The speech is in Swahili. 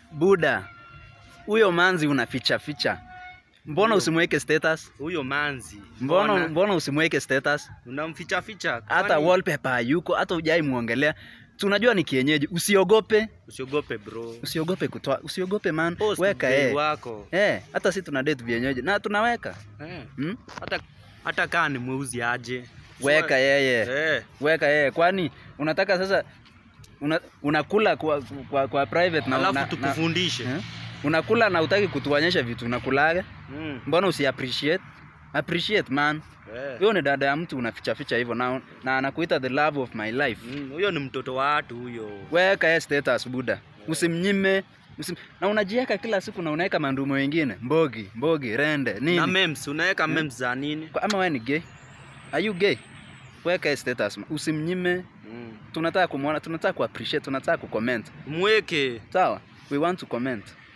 Buda, huyo manzi unaficha ficha. Mbona Huyo. usimweke status? Huyo manzi. Mbona mbona usimweke status? unamficha ficha? Hata Kwani- wallpaper hayuko, hata hujai muongelea. Tunajua ni kienyeji. Usiogope, Usiogope bro. usiogope kutoa, usiogope man. Post Weka mpenzi eh. wako. Eh, hata si tuna date vienyeji na tunaweka. Eh. Hmm? Hata hata kaa ni mweuzi aje. Weka yeye. Eh. Weka yeye. Kwani unataka sasa una, unakula kwa, kwa, kwa private na Alafu na- na- tukufundishe. eh? Unakula na utaki kutuonyesha vitu unakulaga. Mm. Mbona usi appreciate? Appreciate man. Eh. Huyo ni dada ya mtu unaficha ficha hivyo na, na anakuita the love of my life. Mm, Huyo ni mtoto wa watu huyo. Weka yeye status buda. Usimnyime. Usim... Na unajiweka kila siku na unaweka mandumo wengine. Mbogi, mbogi, rende, Na nini? memes, unaweka memes za nini? Kwa- Ama wewe ni gay? Are you gay? Weka yeye status. man. Usimnyime. Mm. Tunataka kumwona, tunataka ku appreciate, tunataka ku comment. Mweke. Sawa? We want to comment.